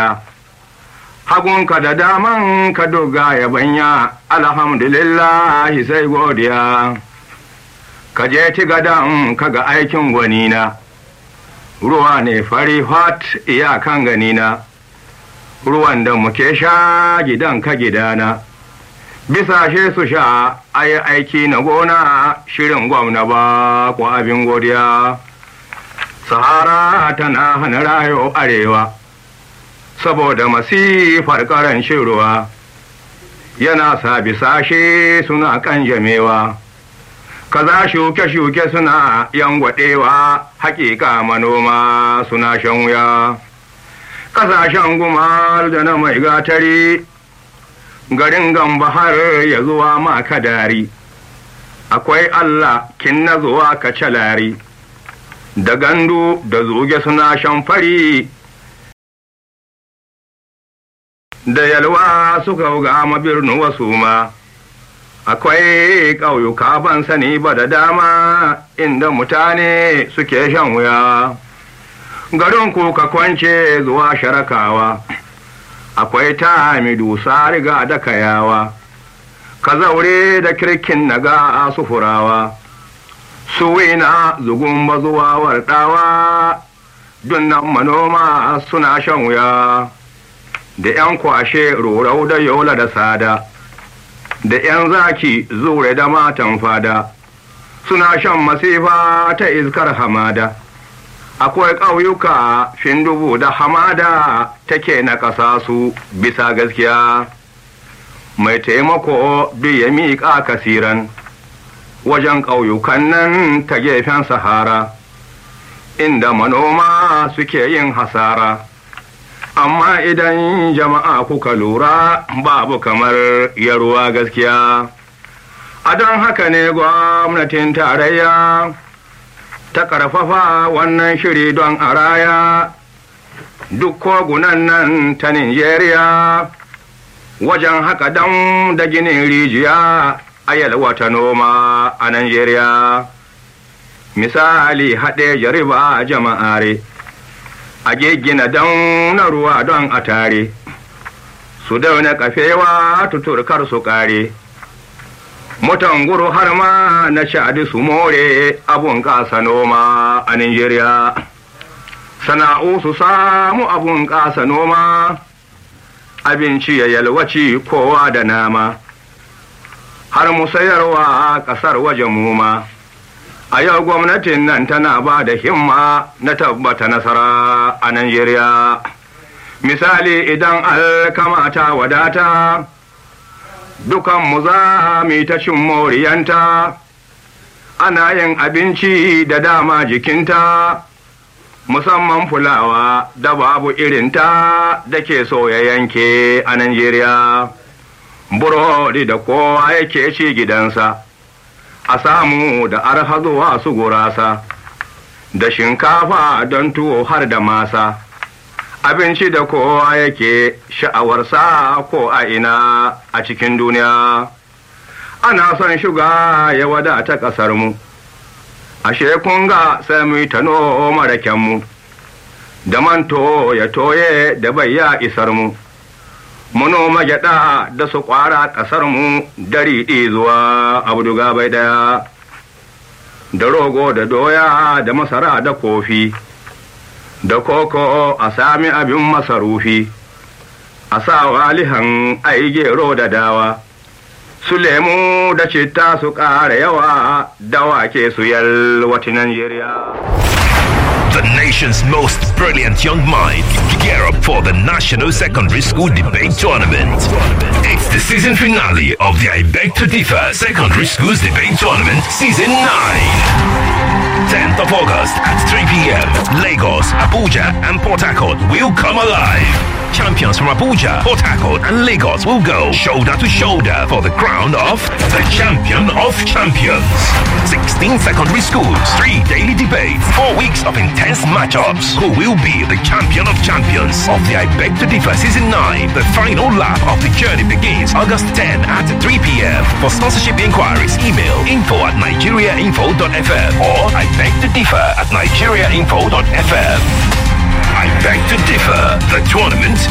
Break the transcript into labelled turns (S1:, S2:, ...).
S1: baya hagunka da daman ka doga ya banya alhamdulillahi sai godiya ka je ti gadan ka ga aikin gwanina ruwa ne fari hot iyakan ganina ruwan da muke sha gidan ka gidana bisa she su sha ayi aiki na gona shirin gwamna ba ko abin godiya sahara tana hana rayo arewa saboda masifar karancin ruwa yana sa bisashe suna kanjamewa kaza shuke-shuke suna yangwaɗewa hakika manoma suna shan wuya ƙasashen gumal da na mai gatari garin gamba har ya zuwa maka dari akwai allah kin na zuwa ka calari da gandu da zuge suna shan fari da yalwa suka ga birnin wasu ma akwai ƙauyuka ban sani ba da dama inda mutane suke shan wuya garin kuka kwance zuwa sharakawa akwai ta dusa riga da kayawa ka zaure da kirkin naga a sufurawa suwina zugun zuwa warɗawa dunnan manoma suna shan wuya da ‘yan kwashe rorau da yola da sada da ‘yan zaki zure da matan fada suna shan masifa ta iskar hamada akwai ƙauyuka fin dubu da hamada take na ƙasa su bisa gaskiya mai taimako duk ya miƙa kasiran wajen ƙauyukan nan ta gefen sahara inda manoma suke yin hasara amma idan jama'a kuka lura babu kamar yaruwa gaskiya a don haka ne gwamnatin tarayya ta ƙarfafa wannan shiri don a raya duk kogunan nan ta Nijeriya wajen haka dam da ginin rijiya a yalwata noma a Najeriya. Misali haɗe jariba jama'are, a gina don na ruwa don a tare, su dauna kafewa tuturkar su ƙare. mutan guru har ma na shaɗi su more abun ƙasa noma a Nijeriya. Sana'u su samu abun ƙasa noma, abinci ya yalwaci kowa da nama, har mu sayarwa ƙasar waje muma. A yau gwamnatin nan tana ba da himma na tabbata nasara a Najeriya. Misali idan alkamata wadata. dukanmu za mu ta cin moriyanta, ana yin abinci da dama jikinta, musamman fulawa da babu irinta da ke so ya yanke a Najeriya. Burodi da kowa yake ci gidansa, a samu da arha zuwa su gurasa, da shinkafa don tuwo har da masa. abinci da kowa yake sha'awarsa ko a ina a cikin duniya ana son shuga ya wadata ƙasarmu ashe kun ga sai mu ta noma rakenmu da manto ya toye da bai ya isar mu mu noma gyaɗa da su ƙwara ƙasarmu dari zuwa abduga bai ɗaya da rogo da doya da masara da kofi da koko a sami abin masarufi, a sa walihan ai gero da dawa, su lemu da citta su ƙara yawa dawa ke su yalwati Najeriya.
S2: The nation's most brilliant young minds gear up for the National Secondary School Debate Tournament. It's the season finale of the I Beg to Differ Secondary Schools Debate Tournament Season 9. 10th of August at 3 p.m. Lagos, Abuja, and Port Harcourt will come alive. Champions from Abuja, Port Harcourt, and Lagos will go shoulder to shoulder for the crown of the champion of champions. 16 secondary schools, three daily debates, four weeks of intense matchups. Who will be the champion of champions of the I Beg to Differ Season 9? The final lap of the journey begins August 10 at 3 p.m. For sponsorship inquiries, email info at nigeriainfo.fm or I beg to differ at nigeriainfo.fm. I beg to differ. The tournament